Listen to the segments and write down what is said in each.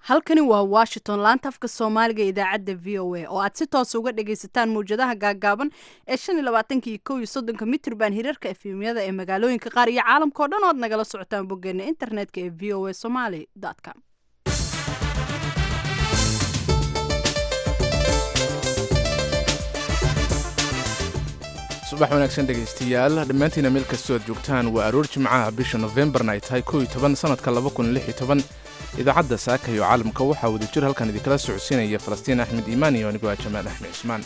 halkani waa washington laanta afka soomaaliga idaacadda v o a oo aad si toosa uga dhagaysataan mawjadaha gaagaaban ee shan iyo labaatanka iyo kow iyo soddonka mitrban hirarka efemyada ee magaalooyinka qaar iyo caalamka o dhan o ad nagala socotaan boggeena internetka ee v o a somaly com subax wanaagsan dhegaystayaal dhammaantiina meel kastoo aad joogtaan waa aroor jimcaha bisha nofembarna ay tahay kow iyo toban sannadka laba kun lix iyo toban idaacadda saaka iyo caalamka waxaa wadajir halkan idinkala socodsiinaya falastiin axmed iimaan iyo anigoo ah jamaal axmed cismaan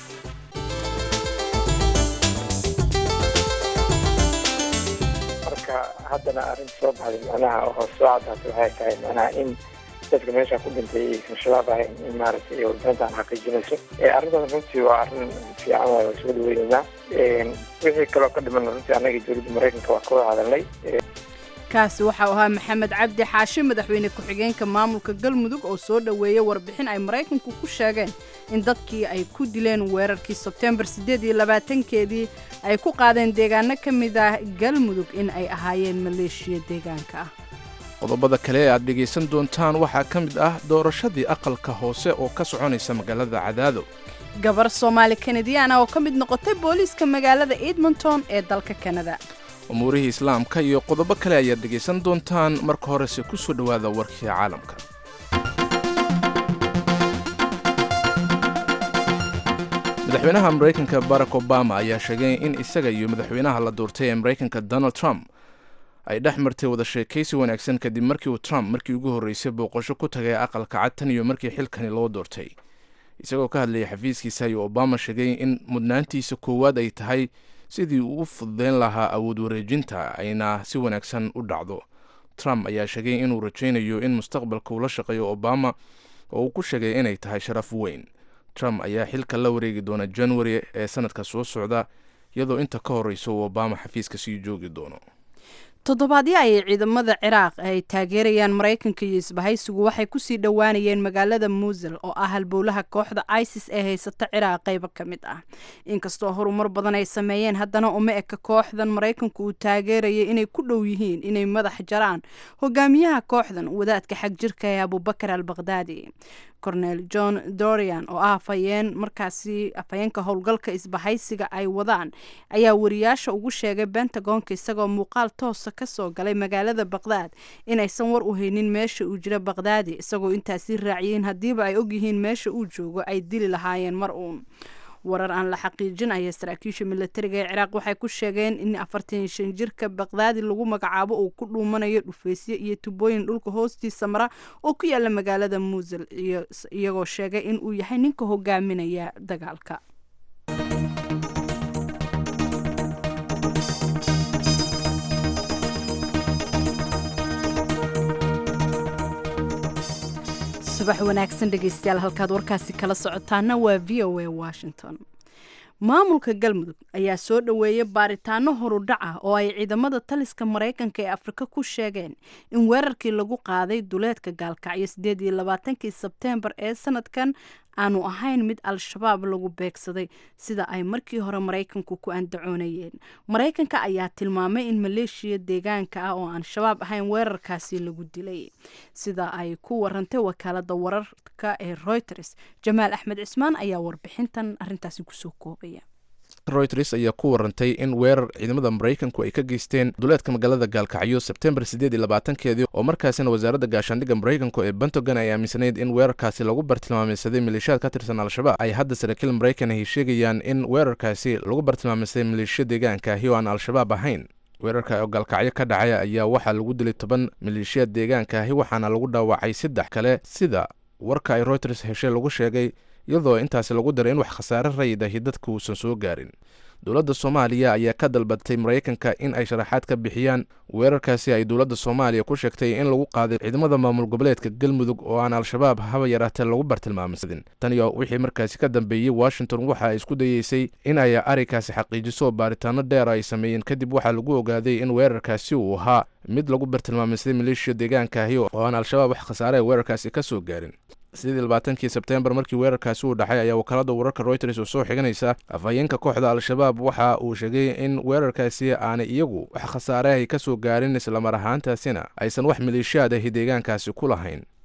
marka haddana arrin soo baxday macnaha oo soo caddaatay waxay tahay macnaha in dadka meesha ku dhintay aysan shabaab ahayn in maaragtay warbaahintan xaqiijinayso arrintaas runtii waa arrin fiican waa soo dhaweyneynaa wixii kaloo ka dhiman runtii annaga dowladda maraykanka waa ka wada hadalnay kaasi waxau ahaa maxamed cabdi xaashi madaxweyne ku-xigeenka maamulka galmudug oo soo dhoweeyey warbixin ay maraykanku ku sheegeen in dadkii ay ku dileen weerarkii sebtembar siddeed iyo labaatankeedii ay ku qaadeen deegaano ka mid ah galmudug in ay ahaayeen maleeshiya deegaanka ah qodobada kale ee aad dhegaysan doontaan waxaa ka mid ah doorashadii aqalka hoose oo ka soconaysa magaalada cadaado gabar soomaali kanadiyaana oo ka mid noqotay booliiska magaalada edmonton ee dalka kanada umuurihii islaamka iyo qodobo kale ayaad dhegaysan doontaan marka horese ku soo dhowaada warkii caalamka madaxweynaha maraykanka barack obama ayaa sheegay in isaga iyo madaxweynaha la doortay ee maraykanka donald trump ay dhex martay wada sheekaysi wanaagsan kadib markii uu trump markii ugu horreysay booqasho ku tagay aqalka cad tan iyo markii xilkani loo doortay isagoo ka hadlayay xafiiskiisa ayuu obama sheegay in mudnaantiisa koowaad ay tahay sidii uu u fududeyn lahaa awood wareejinta ayna si wanaagsan u dhacdo trump ayaa sheegay inuu rajaynayo in mustaqbalka uu la shaqeeyo obama oo uu ku sheegay inay tahay sharaf weyn trump ayaa xilka la wareegi doona january ee sanadka soo socda iyadoo inta ka horreysa uu obama xafiiska sii joogi doono toddobaadyo ayay ciidamada ciraaq ay taageerayaan maraykanka iyo isbahaysigu waxay kusii dhowaanayeen magaalada muusil oo ah halbowlaha kooxda isis ee haysata ciraaq qaybo ka mid ah inkastoo horumar badan ay sameeyeen haddana uma eka kooxdan maraykanku uu taageerayay inay ku dhow yihiin inay madax jaraan hogaamiyaha kooxdan wadaadka xag jirka ee abubakar al bakhdadi cornel john dorian oo ah afhayeen markaasi afhayeenka howlgalka isbahaysiga ay wadaan ayaa wariyaasha ugu sheegay bentagonka isagoo muuqaal toosa kasoo galay magaalada bakhdad inaysan war u haynin meesha uu jira bakhdadi isagoo intaasi raaciyeen haddiiba ay ogyihiin meesha uu joogo ay dili lahaayeen mar uun warar aan la xaqiijin aya saraakiisha milatariga ee ciraaq waxay ku sheegeen in afartan iyo shan jirka bakdaadi lagu magacaabo uu ku dhuumanayo dhufaysyo iyo tubooyin dhulka hoostiisa mara oo ku yaala magaalada muusil iyagoo sheegay in uu yahay ninka hogaaminaya dagaalka subax wanaagsan dhegeystayaal halkaad warkaasi kala socotaana waa v o a washington maamulka galmudug ayaa soo dhoweeyay baaritaano horudhac ah oo ay ciidamada taliska maraykanka ee afrika ku sheegeen in weerarkii lagu qaaday duleedka gaalkacyo siddeed iyo labaatankii sebteembar ee sanadkan aanu ahayn mid al-shabaab lagu beegsaday sida ay markii hore maraykanku ku andacoonayeen maraykanka ayaa tilmaamay in maleeshiya deegaanka ah oo aan shabaab ahayn weerarkaasi lagu dilay sida ay ku warantay wakaalada wararka ee reuters jamaal axmed cismaan ayaa warbixintan arintaasi kusoo koobaya reuters ayaa ku warantay in weerar ciidamada maraykanku ay ka geysteen duleedka magaalada gaalkacyo sebtembar siddeed iyo labaatankeedii oo markaasina wasaaradda gaashaandhigga maraykanku ee pentagon ay aaminsanayd in weerarkaasi lagu bartilmaameysaday maleeshiyaad ka tirsan al-shabaab ay hadda saraakiil maraykan ay sheegayaan in weerarkaasi lagu bartilmaameysaday maleeshiya deegaanka ahi oo aan al-shabaab ahayn weerarka oo gaalkacyo ka dhacay ayaa waxaa lagu dilay toban maleeshiyaad deegaanka ahi waxaana lagu dhaawacay saddex kale sida warka ay reuters heshay lagu sheegay iyadoo intaasi lagu daray in wax khasaare rayid ahi dadka uusan soo gaarin dowladda soomaaliya ayaa ka dalbatay maraykanka in ay sharaxaad ka bixiyaan weerarkaasi ay dowladda soomaaliya ku sheegtay in lagu qaaday ciidamada maamul goboleedka galmudug oo aan al-shabaab haba yaraatee lagu bartilmaamsadin tan iyo wixii markaasi ka dambeeyey washington waxa ay isku dayeysay in ay arrinkaasi xaqiijiso baaritaano dheer ay sameeyeen kadib waxaa lagu ogaaday in weerarkaasi uu ahaa mid lagu bartilmaamsaday maleeshiya deegaanka ahi oo aan al-shabaab wax khasaare weerarkaasi ka soo gaarin sidii labaatankii sebtembar markii weerarkaasi uu dhacay ayaa wakaalada wararka reuters oo soo xiganaysa afhayeenka kooxda al-shabaab waxa uu sheegay in weerarkaasi aanay iyagu wax khasaare ay ka soo gaarin islamar ahaantaasina aysan wax maleeshiyaad ahi deegaankaasi ku lahayn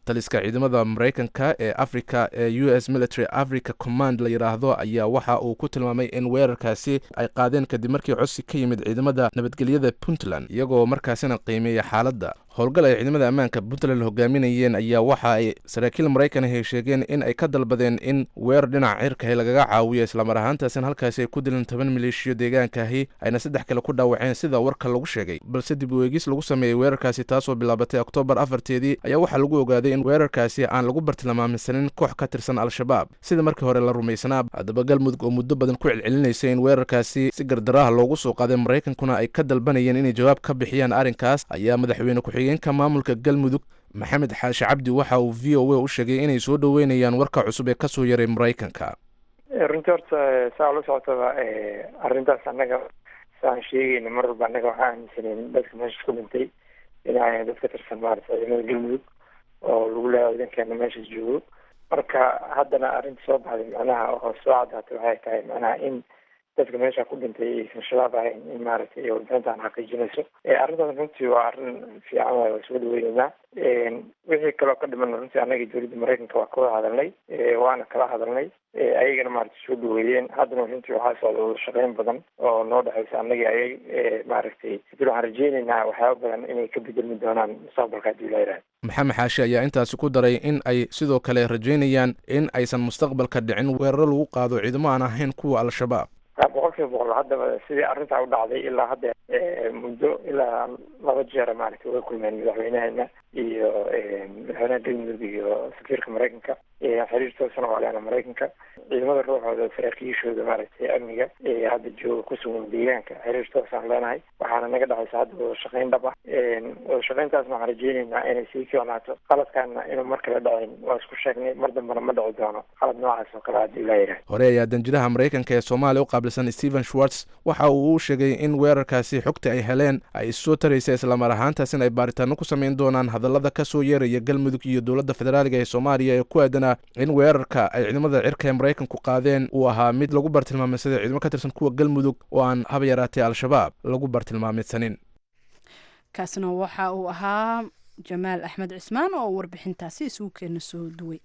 taliska ciidamada maraykanka ee africa ee u s military africa command la yidhaahdo ayaa waxa uu ku tilmaamay in weerarkaasi ay qaadeen kadib markii codsi ka yimid ciidamada nabadgelyada puntland iyagoo markaasina qiimeeya xaaladda howlgal ay ciidamada ammaanka puntland hogaaminayeen ayaa waxa ay saraakiil maraykan ahy sheegeen in ay ka dalbadeen in weerar dhinaca cirkahi lagaga caawiyo islamar ahaantaasina halkaasi ay ku dileen toban maleeshiyo deegaankaahi ayna saddex kale ku dhaawaceen sida warka lagu sheegay balse dib u eegis lagu sameeyey weerarkaasi taasoo bilaabatay oktoobar afarteedii ayaa waxaa lagu ogaaday in weerarkaasi aan lagu bartilmaamsanin koox ka tirsan al-shabaab sida markii hore la rumaysanaa haddaba galmudug oo muddo badan ku celcelinaysay in weerarkaasi si gardaraha loogu soo qaaday maraykankuna ay ka dalbanayeen inay jawaab ka bixiyaan arrinkaas ayaa madaxweyne ku-xigeenka maamulka galmudug maxamed xaashi cabdi waxa uu v o a u sheegay inay soo dhoweynayaan warka cusub ee kasoo yaray maraykanka runtii horta saa ula socotaba arrintaas annaga saan sheegayna mar walba annaga waxaa aaminsaneyn dadka meeshaas ku dhintay inay dad ka tirsan maarata ciidamada galmudug oo lagu leeyahay ciidankeena meeshaas joogo marka haddana arrinta soo baxday macnaha oo soo caddaatay waxay tahay macnaha in dadka meesha ku dhintay aysan shabaab ahayn in maaragtay warbixintaan xaqiijinayso arrintaas runtii waa arrin fiican waay waa soo dhaweyneynaa wixii kaloo ka dhiman runtii annaga dowladda maraykanka waa kawada hadalnay waana kala hadalnay ayagana maaragtay soo dhaweeyeen haddana runtii waxaa socda wada shaqeyn badan oo noo dhexaysa annagii ayay maaragtay dil waxaan rajeyneynaa waxyaaba badan inay ka bedelmi doonaan mustaqbalka haddii la yidhaha maxamed xaashi ayaa intaasi ku daray in ay sidoo kale rajeynayaan in aysan mustaqbalka dhicin weeraro lagu qaado ciidamo aan ahayn kuwa al-shabaab boqol kiiba boqol haddaba sidii arrintaa u dhacday ilaa hadda muddo ilaa laba jeera maaragtay way kulmeen madaxweynaheena iyo madaxweynaha galmudug iyo safiirka maraykanka xiriir toosana waa leena maraykanka ciidamada ruuxooda saraakiishooda maaragtay amniga ee hadda jooga ku sugan deegaanka xiriir toosaan leenahay waxaana naga dhexaysa hadda wada shaqeyn dhab ah wada shaqeyntaasna waxaan rajeyneynaa inay sii fiicnaato qaladkaana inuu mar kale dhacin waa isku sheegnay mar dambena ma dhici doono qalad noocaas oo kale haddii la yidhaah hore ayaa danjiraha maraykanka ee soomaaliya u qaabilsan stephen schwartz waxa uu u sheegay in weerarkaasi xogta ay heleen ay issoo taraysa islamar ahaantaas in ay baaritaano ku samayn doonaan hadallada ka soo yeeraya galmudug iyo dowladda federaaliga ee soomaaliya ee ku aadanaa in weerarka ay ciidamada cirka ee maraykanku qaadeen uu ahaa mid lagu bartilmaameysaday ciidamo ka tirsan kuwa galmudug oo aan haba yaraatee al-shabaab lagu bartilmaameysanin kaasna waxa uu ahaa jamaal axmed cismaan oo warbixintaasi isugu keena soo duway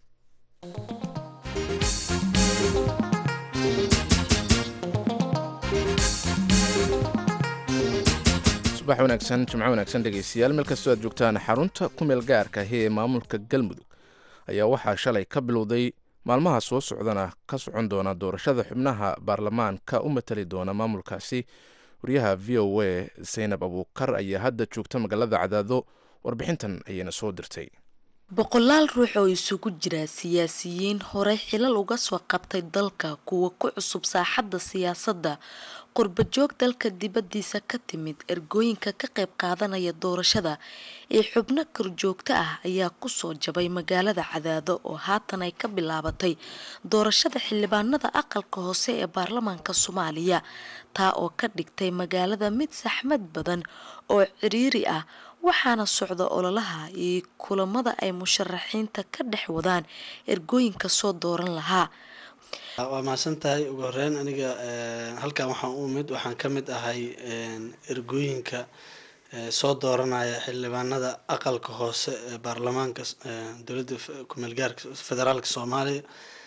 subax wanaagsan jimco wanaagsan dhegeystayaal meel kastoo aad joogtaan xarunta ku meel gaarka ahi ee maamulka galmudug ayaa waxaa shalay ka bilowday maalmaha soo socdana ka socon doona doorashada xubnaha baarlamaanka u matali doona maamulkaasi wariyaha v o a saynab abuukar ayaa hadda joogta magaalada cadaado warbixintan ayayna soo dirtay boqolaal ruux oo isugu jira siyaasiyiin horey xilal uga soo qabtay dalka kuwa ku cusub saaxadda siyaasadda qurbajoog dalka dibaddiisa ka timid ergooyinka ka qayb qaadanaya doorashada ee xubno korjoogto ah ayaa kusoo jabay magaalada cadaado oo haatan ay ka bilaabatay doorashada xildhibaanada aqalka hoose ee baarlamaanka soomaaliya taa oo ka dhigtay magaalada mid saxmad badan oo ciriiri ah waxaana socda ololaha iyo kulamada ay musharaxiinta ka dhex wadaan ergooyinka soo dooran lahaa waa mahadsan tahay ugu horeyn aniga halkan waxaan u imid waxaan ka mid ahay ergooyinka soo dooranaya xildhibaanada aqalka hoose ee baarlamaanka dowladda kumeelgaarka federaalka soomaaliya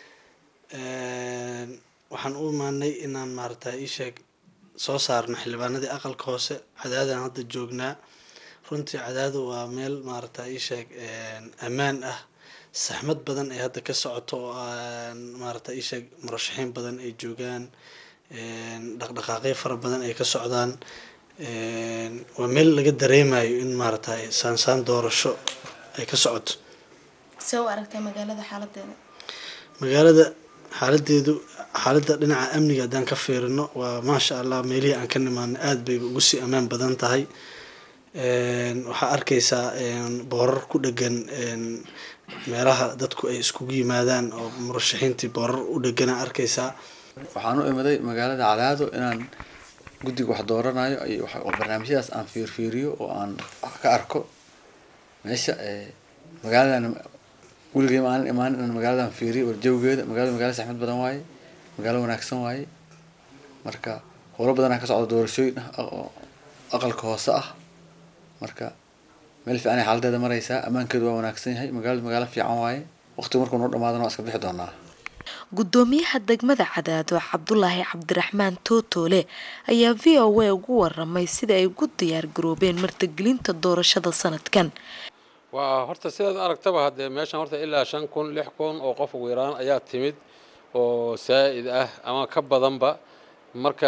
waxaan u imaanay inaan maarata iisheeg soo saarno xildhibaanadii aqalka hoose cadaadaan hadda joognaa runtii cadaadu waa meel maarata iisheeg ammaan ah saxmad badan ay hadda ka socoto oo maarata iisheeg murashaxiin badan ay joogaan dhaqdhaqaaqyo fara badan ay ka socdaan waa meel laga dareemayo in maarata saansaan doorasho ay ka socoto see u aragtay magaalada xaaladeeda magaalada xaaladeedu xaaladda dhinaca amniga haddaan ka fiirino waa maasha allah meelihii aan ka nimaano aada bay ugu sii ammaan badan tahay waxaa arkaysaa boorar ku dhegan meelaha dadku ay iskugu yimaadaan oo murashaxiintii boorar u dhegana arkaysaa waxaan u imiday magaalada cadaado inaan guddiga wax dooranayo iyo oo barnaamijyadaas aan fiirfiiriyo oo aan ka arko meesha magaaladan weligay maalin imaanin inaan magaaladan fiiriyo warjawgeeda magaalada magaala saxmad badan waaye magaalo wanaagsan waaye marka howlo badanaa ka socda doorashooyin ah oo aqalka hoose ah marka meel fiicanay xaaladeeda maraysaa ammaankeedu waa wanaagsan yahay magaaladu magaalo fiican waaye waqtigu markuu noo dhamaadana waa iska bixi doonaa gudoomiyaha degmada cadaado cabdulaahi cabdiraxmaan tootoole ayaa v o a ugu waramay sida ay ugu diyaar garoobeen martigelinta doorashada sanadkan waa horta sidaad aragtaba haddee meeshan horta ilaa shan kun lix kun oo qof ugu yaraan ayaa timid oo saa'id ah ama ka badanba marka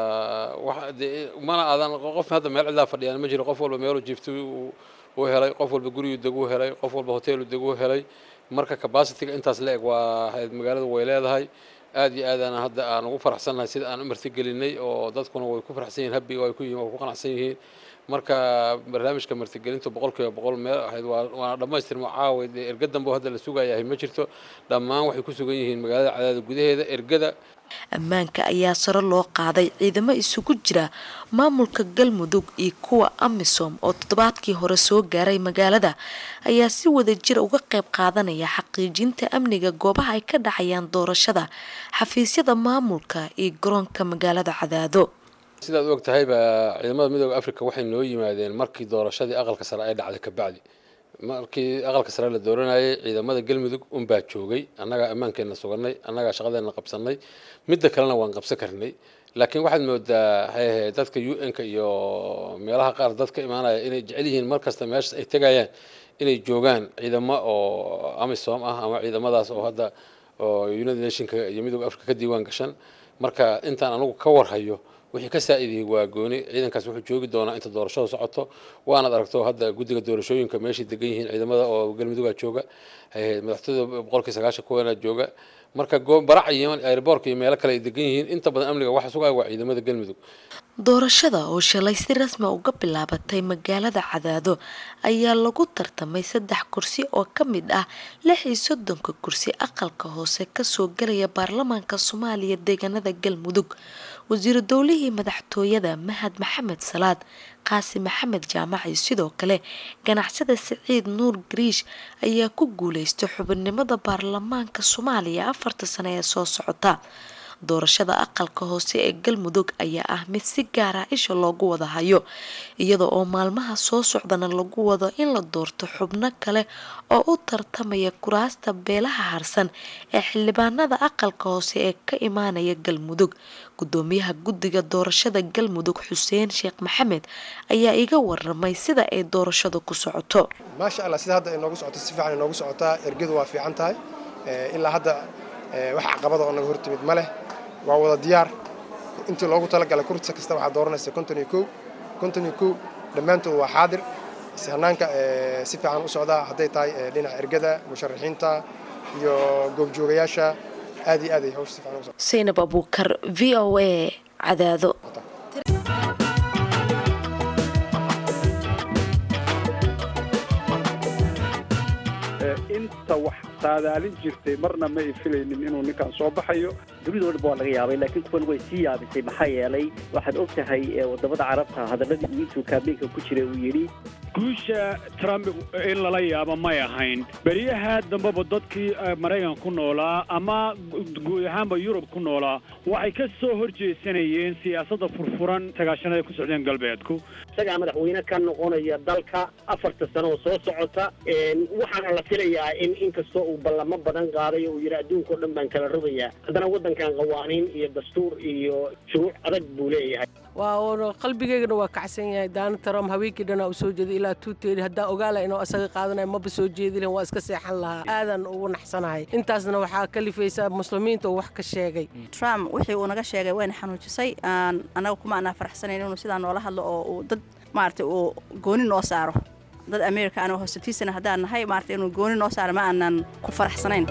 mana aadan qof hadda meel cidlaa fadhiyaan ma jiro qof walba meeluu jiiftu uu helay qof walba guriyuu deguu helay qof walba hoteelu deguu helay marka capacityga intaas la eg waa magaaladu way leedahay aad iyo aadaan hadda aan ugu faraxsannahay sida aan u martigelinay oo dadkuna way ku faraxsan yihiin habiga way ku yihiin way ku qanacsan yihiin marka barnaamijka martigelintu boqol kiiba boqol meel ahayd waana dhammaystirma caawa dee erga dambe oo hadda la sugayahay ma jirto dhammaan waxay ku sugan yihiin magaalada cadaada gudaheeda ergada ammaanka ayaa sare loo qaaday ciidamo isugu jira maamulka galmudug iyo kuwa amisom oo toddobaadkii hore soo gaaray magaalada ayaa si wada jira uga qayb qaadanaya xaqiijinta amniga goobaha ay ka dhacayaan doorashada xafiisyada maamulka iyo garoonka magaalada cadaado sidaad u og tahayba ciidamada midooda africa waxay noo yimaadeen markii doorashadii aqalka sare ay dhacday kabacdi markii aqalka sare la dooranayay ciidamada galmudug unbaa joogay annagaa ammaankeenna suganay annagaa shaqadeenna qabsanay midda kalena waan qabsan karnay laakiin waxaad moodaa hayahe dadka u n-ka iyo meelaha qaar dad ka imaanaya inay jecel yihiin mar kasta meeshaas ay tegayaan inay joogaan ciidamo oo amisom ah ama ciidamadaas oo hadda oo united nationka iyo midooda africa ka diiwaan gashan marka intaan anigu ka warhayo wixii ka saa-idiyey waa gooni ciidankaas wuxuu joogi doonaa inta doorashadu socoto waanaad aragto hadda guddiga doorashooyinka meeshay degan yihiin ciidamada oo galmudugaa jooga madaxtooyada boqolkii sagaashan kuwanaa jooga marka barac iyo airboorka iyo meelo kale ay degan yihiin inta badan amniga waxa sugaya waa ciidamada galmudug doorashada oo shalay si rasmi uga bilaabatay magaalada cadaado ayaa lagu tartamay saddex kursi oo ka mid ah lix iyo soddonka kursi aqalka hoose kasoo galaya baarlamaanka soomaaliya deegaanada galmudug wasiiru dowlihii madaxtooyada mahad maxamed salaad qaasi maxamed jaamac iyo sidoo kale ganacsada siciid nuur gariish ayaa ku guuleystay xubinimada baarlamaanka soomaaliya afarta sano ee soo socota doorashada aqalka hoose ee galmudug ayaa ah mid si gaara isha loogu wada hayo iyada oo maalmaha soo socdana lagu wado in la doorto xubno kale oo u tartamaya kuraasta beelaha harsan ee xildhibaanada aqalka hoose ee ka imaanaya galmudug gudoomiyaha guddiga doorashada galmudug xuseen sheekh maxamed ayaa iga waramay sida ay doorashadu ku socoto maasha allah sida hadda ay noogu socoto si fiican ay noogu socotaa ergadu waa fiican tahay ilaa hadda wax caqabada oo naga hortimid ma leh waa wada diyaar intii loogu talagalay kursi kasta waxaa dooranaysa konton iyo kow konton iyo kow dhammaantood waa xaadir hanaanka si fiican u socdaa hadday tahay dhinaca ergada musharaxiinta iyo goobjoogayaasha aad iyo aad ay hawsha si fiican u socdaa saynab abuukar v o a cadaado inta wax saadaalin jirtay marna ma ay filaynin inuu ninkan soo baxayo dunidoo dhan waa laga yaabay laakiin kuwan way sii yaabisay maxaa yeelay waxaad og tahay wadamada carabta hadaladii uu intuu kaabeenka ku jiray uu yidhi guusha trump in lala yaabo may ahayn beriyaha dambeba dadkii maraykan ku noolaa ama guud ahaanba yurub ku noolaa waxay ka soo horjeesanayeen siyaasadda furfuran sagaashanada ku socdeen galbeedku isagaa madaxweyne ka noqonaya dalka afarta sano oo soo socota waxaana la filayaa in inkastoo uu ballamo badan qaaday oo uu yidhi adduunka o dhan baan kala rogayaa haddana waddankan qawaaniin iyo dastuur iyo shuruuc adag buu leeyahay waa qalbigeygana waa kacsan yahay daana trump haweenkii dhanaa u soo jeeday ilaa tuuteedi haddaan ogaala inuu asaga qaadanayo maba soo jeedi lahin waa iska seexan lahaa aadan ugu naxsanahay intaasna waxaa kalifaysa muslimiinta uu wax ka sheegay trump wixii uu naga sheegay wayna xanuujisay annaga kuma anaa faraxsanayn inuu sidaa noola hadlo oo uu dad maaragtay uu gooni noo saaro dad america anoo hoosatiisana haddaan nahay maaragtay inuu gooni noo saaro ma aanan ku faraxsanayn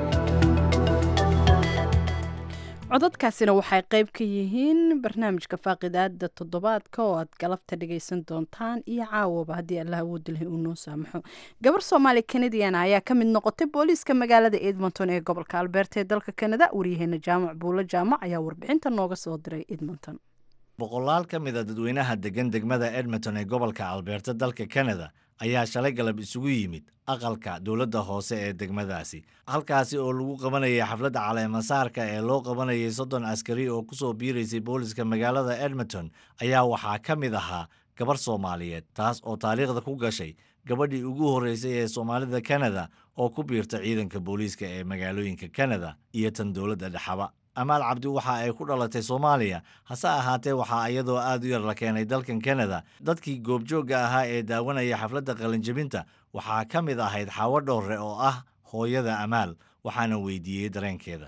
codadkaasina waxay qayb ka yihiin barnaamijka faaqidaada toddobaadka oo aad galabta dhagaysan doontaan iyo caawaba haddii allah awoodi lahay uu noo saamaxo gabar soomaali kanadiana ayaa ka mid noqotay booliiska magaalada edmonton ee gobolka albeerta ee dalka kanada waryaheena jaamac buulo jaamac ayaa warbixinta nooga soo diray edmonton boqolaal ka mid a dadweynaha degan degmada edmonton ee gobolka albeerta dalka kanada ayaa shalay galab isugu yimid aqalka dowladda hoose ee degmadaasi halkaasi oo lagu qabanayay xafladda caleemasaarka ee loo qabanayay soddon askari oo ku soo biiraysay booliska magaalada edmonton ayaa waxaa ka mid ahaa gabar soomaaliyeed taas oo taariikhda ku gashay gabadhii ugu horreysay ee soomaalida kanada oo ku biirta ciidanka booliiska ee magaalooyinka kanada iyo tan dowladda dhexaba amaal cabdi waxa ay ku dhalatay soomaaliya hase ahaatee waxaa iyadoo aad u yar la keenay dalkan kanada dadkii goobjoogga ahaa ee daawanaya xafladda qalinjebinta waxaa ka mid ahayd xaawo dhowre oo ah hooyada amaal waxaana weydiiyey dareenkeeda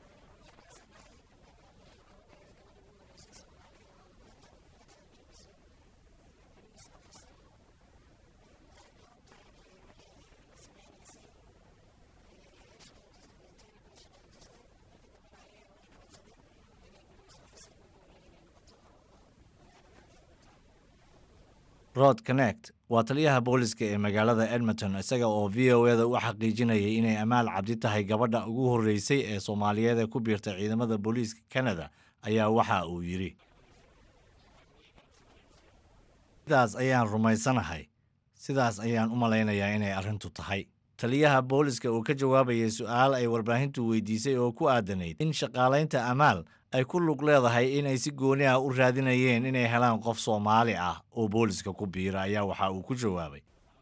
rod connect waa taliyaha booliska ee magaalada edmonton isaga oo v o eda u xaqiijinayay inay amaal cabdi tahay gabadha ugu horreysay ee soomaaliyeed ee ku biirta ciidamada booliiska kanada ayaa waxa uu yidhi sidaas ayaan rumaysanahay sidaas ayaan u malaynayaa inay arrintu tahay taliyaha booliska uu ka jawaabayay su-aal ay warbaahintu weydiisay oo ku aadanayd in shaqaalaynta amaal ay ku lug leedahay inay si gooni ah u raadinayeen inay helaan qof soomaali ah oo booliska ku biira ayaa waxa uu ku jawaabay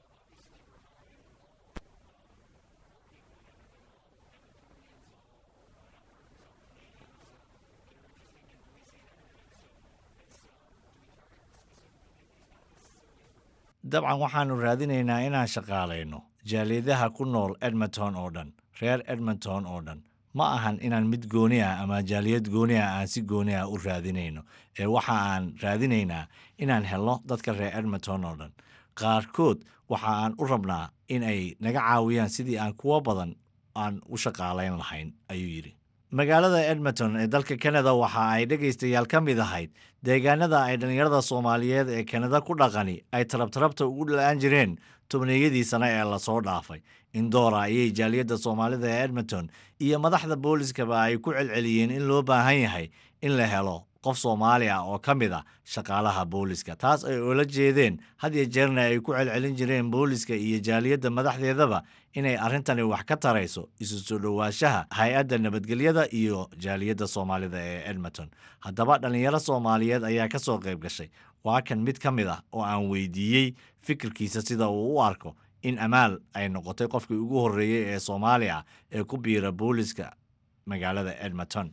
dabcan waxaannu raadinaynaa inaan shaqaalayno jaaliyadaha ku nool edmonton oo dhan reer edmonton oo dhan ma ahan inaan mid gooni ah ama jaaliyad gooni ah aan si gooni ah u raadinayno ee waxa aan raadinaynaa inaan helno dadka reer edmonton oo dhan qaarkood waxa aan u rabnaa in ay naga caawiyaan sidii aan kuwo badan aan u shaqaalayn lahayn ayuu yidhi magaalada edmonton ee dalka kanada waxa ay dhegaystayaal ka mid ahayd deegaanada ay dhallinyarada soomaaliyeed ee kanada ku dhaqani ay tarabtarabta ugu la-aan jireen tobniyadii sane ee lasoo dhaafay indoora ayay jaaliyadda soomaalida ee edmonton iyo madaxda booliskaba ay ku celceliyeen in loo baahan yahay in la helo qof soomaali ah oo ka mid a shaqaalaha booliska taas ay oola jeedeen had iyo jeerna ay ku celcelin jireen booliska iyo jaaliyadda madaxdeedaba inay arrintani wax ka tarayso isu soo dhowaanshaha hay-adda nabadgelyada iyo jaaliyadda soomaalida ee edmonton haddaba dhallinyaro soomaaliyeed ayaa ka soo qayb gashay waa kan mid ka mid ah oo aan weydiiyey fikirkiisa sida uu u arko in amaal ay noqotay qofkii ugu horreeyey ee soomaali ah ee ku biira booliska magaalada edmonton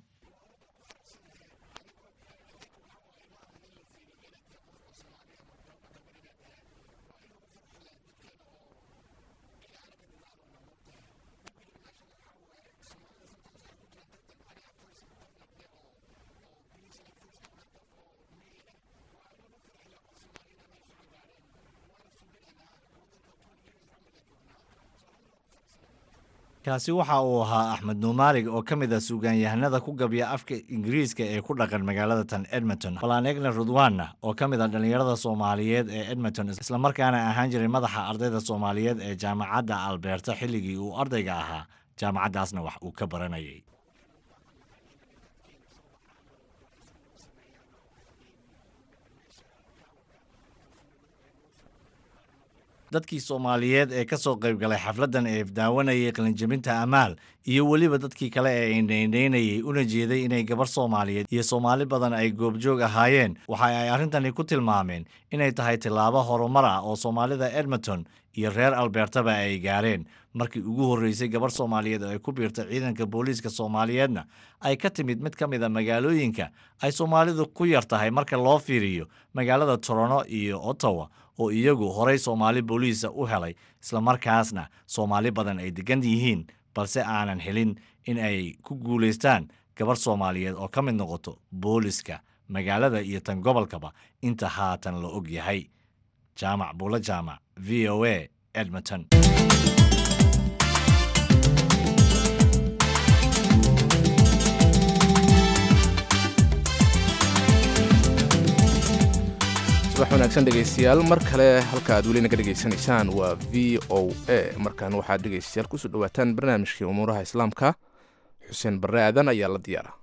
kaasi waxa uu ahaa axmed nuumaarig oo ka mid ah suugaanyahanada ku gabya afka ingiriiska ee ku dhaqan magaalada tan edmonton balanegna rudwana oo ka mid ah dhallinyarada soomaaliyeed ee edmonton islamarkaana ahaan jiray madaxa ardayda soomaaliyeed ee jaamacadda alberta xilligii uu ardayga ahaa jaamacaddaasna wax uu ka baranayay dadkii soomaaliyeed ee ka soo qayb galay xafladdan ee daawanayay qalinjebinta amaal iyo weliba dadkii kale ee indhaindhaynayay una jeeday inay gabar soomaaliyeed iyo soomaali badan ay goobjoog ahaayeen waxa ay arrintani ku tilmaameen inay tahay tillaabo horumar ah oo soomaalida edmonton iyo reer albertaba ay gaareen markii ugu horreysay gabar soomaaliyeed oo ay ku biirtay ciidanka booliiska soomaaliyeedna ay ka timid mid ka mid a magaalooyinka ay soomaalidu ku yar tahay marka loo fiiriyo magaalada torono iyo ottawa oo iyagu horay soomaali booliisa u helay islamarkaasna soomaali badan ay degan yihiin balse aanan helin in ay ku guulaystaan gabar soomaaliyeed oo ka mid noqoto booliska magaalada iyo tan gobolkaba inta haatan la og yahay jaamac buulo jaamac v o a edmonton subax wanaagsan dhegaystayaal mar kale halka aad weli naga dhegaysanaysaan waa v o a markan waxaad dhegaystayaal kusoo dhawaataan barnaamijkii umuuraha islaamka xuseen barre aadan ayaa la diyaara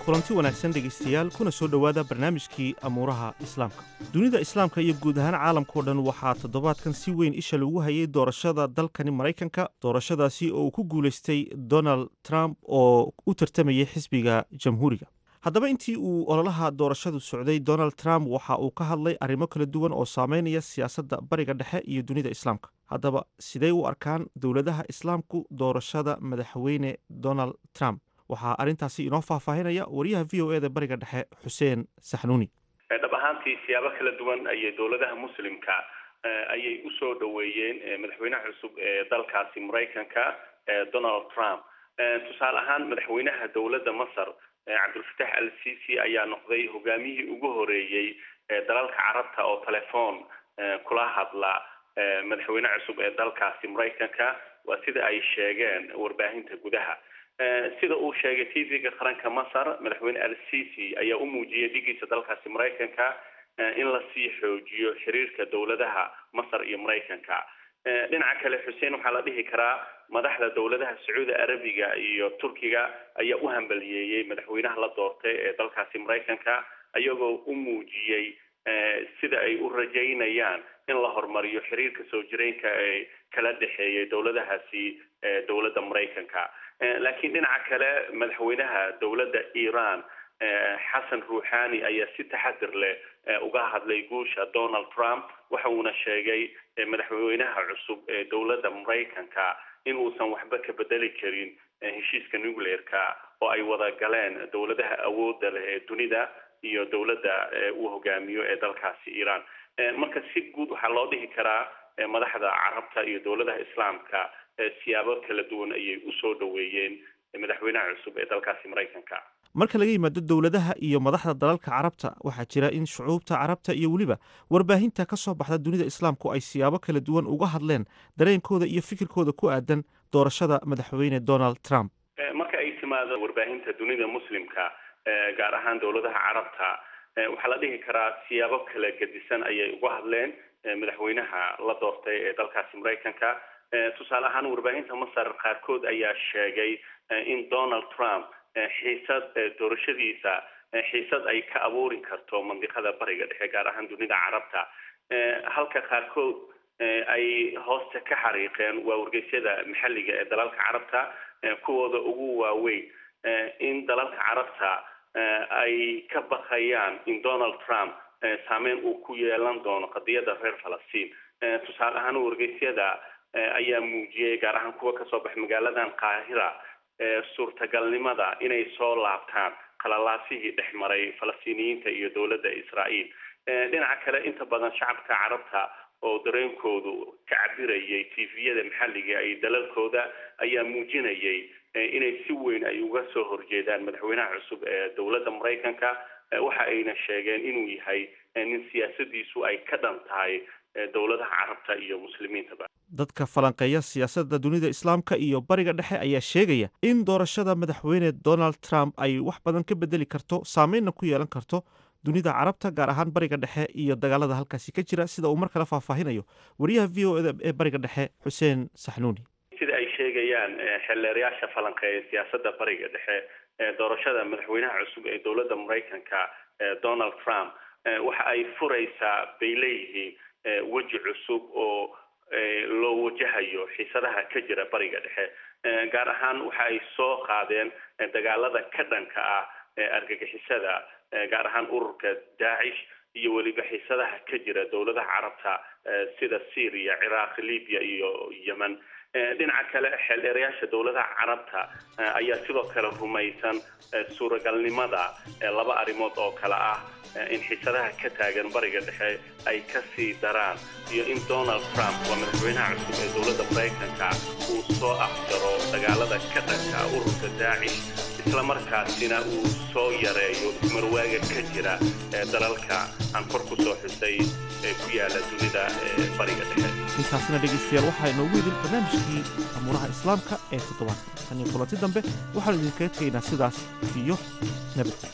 kulanti wanaagsan dhegaystayaal kuna soo dhowaada barnaamijkii amuuraha islaamka dunida islaamka iyo guud ahaan caalamkao dhan waxaa toddobaadkan si weyn isha lagu hayay doorashada dalkani maraykanka doorashadaasi oo uu ku guulaystay donald trump oo u tartamayay xisbiga jamhuuriga haddaba intii uu ololaha doorashadu socday donald trump waxa uu ka hadlay arrimo kala duwan oo saameynaya siyaasadda bariga dhexe iyo dunida islaamka haddaba sidey u arkaan dowladaha islaamku doorashada madaxweyne donald trump waxaa arrintaasi inoo faahfaahinaya wariyaha v o e da bariga dhexe xuseen saxnuuni dhab ahaantii siyaabo kala duwan ayay dowladaha muslimka ayay usoo dhoweeyeen madaxweynaha cusub ee dalkaasi maraykanka donald trump tusaale ahaan madaxweynaha dowladda masar cabdulfatax al sisi ayaa noqday hogaamiyihii ugu horeeyey dalalka carabta oo telefoon kula hadla madaxweyne cusub ee dalkaasi maraykanka waa sida ay sheegeen warbaahinta gudaha sida uu sheegay tvga qaranka masar madaxweyne al sisi ayaa u muujiyay dhigiisa dalkaasi maraykanka in lasii xoojiyo xiriirka dowladaha masar iyo maraykanka dhinaca kale xuseen waxaa la dhihi karaa madaxda dowladaha sacuudi arabiga iyo turkiga ayaa u hambaliyeeyey madaxweynaha la doortay ee dalkaasi maraykanka ayagoo u muujiyey sida ay u rajaynayaan in la horumariyo xiriirka soo jireenka ee kala dhexeeyay dowladahaasi dowladda maraykanka laakiin dhinaca kale madaxweynaha dowladda iran xasan ruuxani ayaa si taxadir leh uga hadlay guusha donald trump waxa uuna sheegay madaxweynaha cusub ee dowladda maraykanka in uusan waxba ka bedeli karin heshiiska nuclearka oo ay wada galeen dowladaha awoodda leh ee dunida iyo dowladda uu hogaamiyo ee dalkaasi iran marka si guud waxaa loo dhihi karaa madaxda carabta iyo dowladaha islaamka siyaabo kala duwan ayay usoo dhoweeyeen madaxweynaha cusub ee dalkaasi maraykanka marka laga yimaado dowladaha iyo madaxda dalalka carabta waxaa jira in shucuubta carabta iyo weliba warbaahinta ka soo baxda dunida islaamku ay siyaabo kala duwan uga hadleen dareenkooda iyo fikirkooda ku aadan doorashada madaxweyne donald trump marka ay timaado warbaahinta dunida muslimka gaar ahaan dowladaha carabta waxaa la dhihi karaa siyaabo kala gedisan ayay uga hadleen madaxweynaha la doortay ee dalkaasi maraykanka tusaale ahaan warbaahinta masar qaarkood ayaa sheegay in donald trump xiisad doorashadiisa xiisad ay ka abuuri karto mandiqada bariga dhexe gaar ahaan dunida carabta halka qaarkood ay hoosta ka xariiqeen waa wargeysyada maxalliga ee dalalka carabta kuwooda ugu waaweyn in dalalka carabta ay ka baqayaan in donald trump saameyn uu ku yeelan doono qadiyadda reer falastiin tusaale ahaan wargeysyada ayaa muujiyey gaar ahaan kuwa kasoo baxay magaaladan qaahira suurtagalnimada inay soo laabtaan qalalaasihii dhex maray falastiiniyiinta iyo dowladda israa'iil dhinaca kale inta badan shacabka carabta oo dareenkoodu ka cabirayay tviyada maxalliga iyo dalalkooda ayaa muujinayay inay si weyn ay uga soo horjeedaan madaxweynaha cusub ee dowladda maraykanka waxa ayna sheegeen inuu yahay nin siyaasadiisu ay ka dhan tahay dowladaha carabta iyo muslimiintaba dadka falanqeeya siyaasadda dunida islaamka iyo bariga dhexe ayaa sheegaya in doorashada madaxweyne donald trump ay wax badan ka bedeli karto saameynna ku yeelan karto dunida carabta gaar ahaan bariga dhexe iyo dagaalada halkaasi ka jira sida uu mar kale faahfaahinayo wariyaha v o eda ee bariga dhexe xuseen saxnuuni sida ay sheegayaan xeelleerayaasha falanqeeya siyaasadda bariga dhexe doorashada madaxweynaha cusub ee dowladda maraykanka donald trump waxa ay furaysaa bay leeyihiin weji cusub oo loo wajahayo xiisadaha ka jira bariga dhexe gaar ahaan waxa ay soo qaadeen dagaalada ka dhanka ah argagixisada gaar ahaan ururka daacish iyo weliba xiisadaha ka jira dowladaha carabta sida syria ciraaq libya iyo yemen dhinaca kale xeeldheerayaasha dowladaha carabta ayaa sidoo kale rumaysan suuragalnimada laba arrimood oo kale ah in xiisadaha ka taagan bariga dhexe ay ka sii daraan iyo in donald trump waa madaxweynaha cusub ee dowladda maraykanka uu soo afjaro dagaalada ka dhanka ururka daacish islamarkaasina uu soo yareeyo ismarwaaga ka jira dalalka aan kor ku soo xusay ee ku yaala dunida bariga dhexe intaasina dhegaystayaal waxaa inoogu idin barnaamijkii amuuraha islaamka ee toddobaadka tan iyo kulanti dambe waxaanu idinkaga tegaynaa sidaas iyo nabadgelyo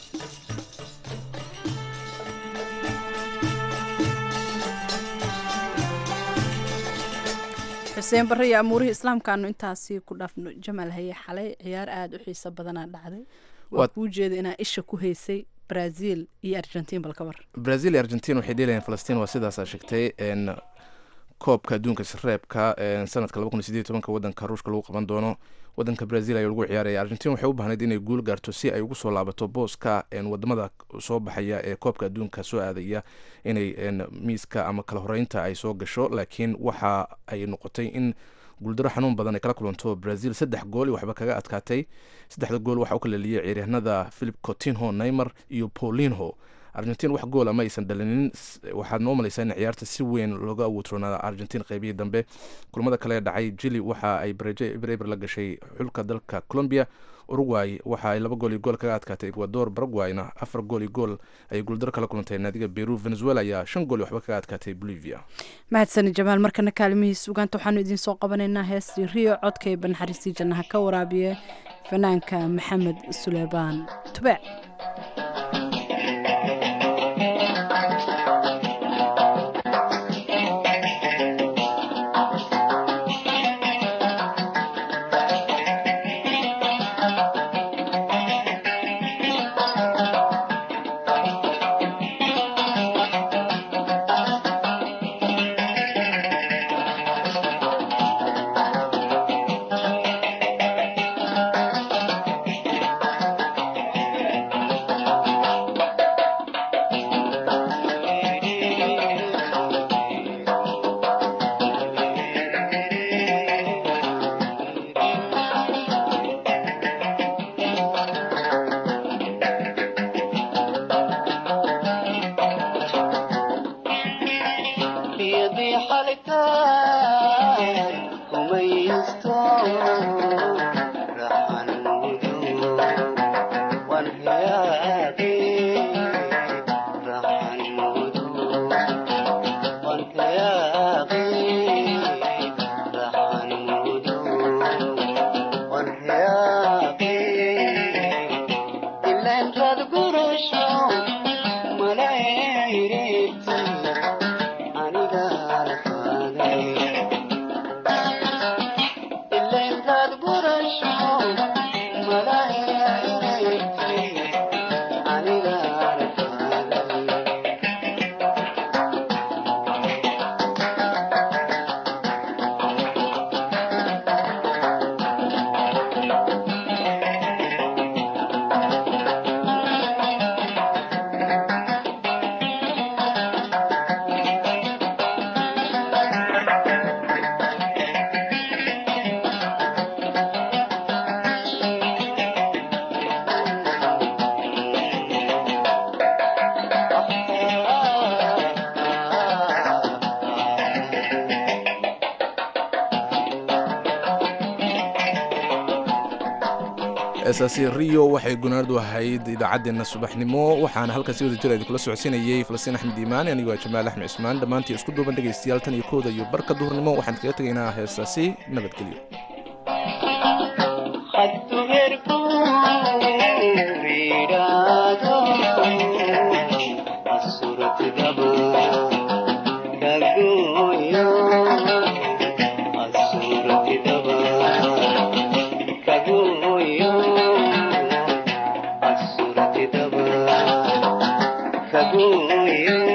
xuseen barre iyo amuurihii islaamkaanu intaasi ku dhaafno jamaal haye xalay ciyaar aada u xiiso badanaa dhacday waa kuu jeeda inaa isha ku haysay brazil iyo argentin bal ka war brazil iyo argentin waxay dheelayaan falastiin waa sidaasaa sheegtay n koobka adduunka sareebka sanadka laba kun iyo sideed iyo tobanka wadanka ruushka lagu qaban doono wadanka brazil ayaa lagu ciyaaraya argentin waxay u baahnayd inay guul gaarto si ay ugu soo laabato booska wadamada soo baxaya ee koobka adduunka soo aadaya inay miiska ama kala horeynta ay soo gasho laakiin waxa ay noqotay in guuldaro xanuun badan ay kala kulanto brazil saddex gool waxba kaga adkaatay saddexda gool waxaa u kala liyay ciyaaryahanada philip cotinho neymar iyo paulinho argentin wax goola ma aysan dhalinin waxaad noo malaysaa in ciyaarta si weyn looga awoodroonaada argentin qaybihii dambe kulamada kale dhacay jili waxa ay barejo ebereber la gashay xulka dalka colombia uruguay waxa ay laba gool iyo gool kaga adkaatay ecuador paraguayna afar gool iyo gool ayay guuldaro kala kulantay naadiga peru venezuela ayaa shan gool iyo waxba kaga adkaatay bolivia mahadsani jamaal markana kaalimihiis sugaanta waxaanu idiin soo qabanaynaa heestii rio codkay banaxariistii jannaha ka waraabiye fanaanka maxamed suleymaan tube eesaasi rio waxay gunaanadu ahayd idaacaddeenna subaxnimo waxaana halkan si wada jira idinkula socodsiinayay falastiin axmed iimaan anigu waa jamaal axmed cismaan dhammaantii isku duuban dhegaystayaal tan iyo kooda iyo barka duhurnimo waxaan kaga tegaynaa heestaasi nabadgelyo Kaguyo